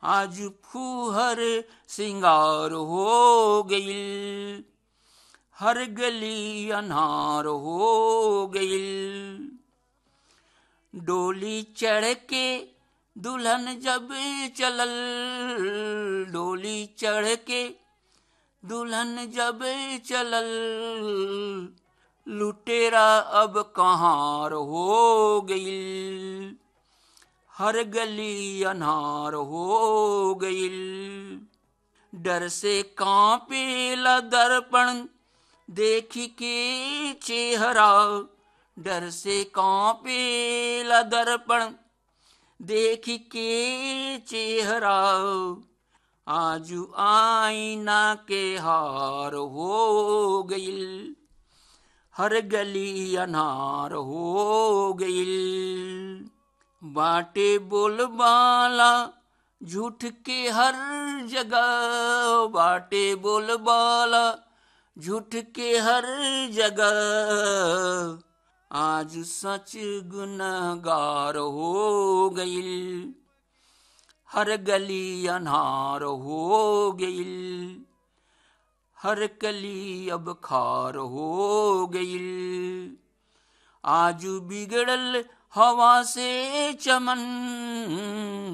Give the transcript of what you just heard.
आज फूहर सिंगार हो गईल हर गली अनार हो गईल डोली चढ़ के दुल्हन जब चलल डोली चढ़ के दुल्हन जब चलल लुटेरा अब कहाँ हो गईल हर गली अनार हो गईल डर से कांपेला दर्पण देख के चेहरा डर से कांपेला दर्पण देख के चेहरा आजू आईना के हार हो गईल हर गली अनार हो गईल बाटे बोलबाला झूठ के हर जगह बाटे बोलबाला झूठ के हर जगह आज सच गुनगार हो गईल हर गली अनार हो गईल हर कली अब खार हो गईल आजू बिगड़ल हवा से चमन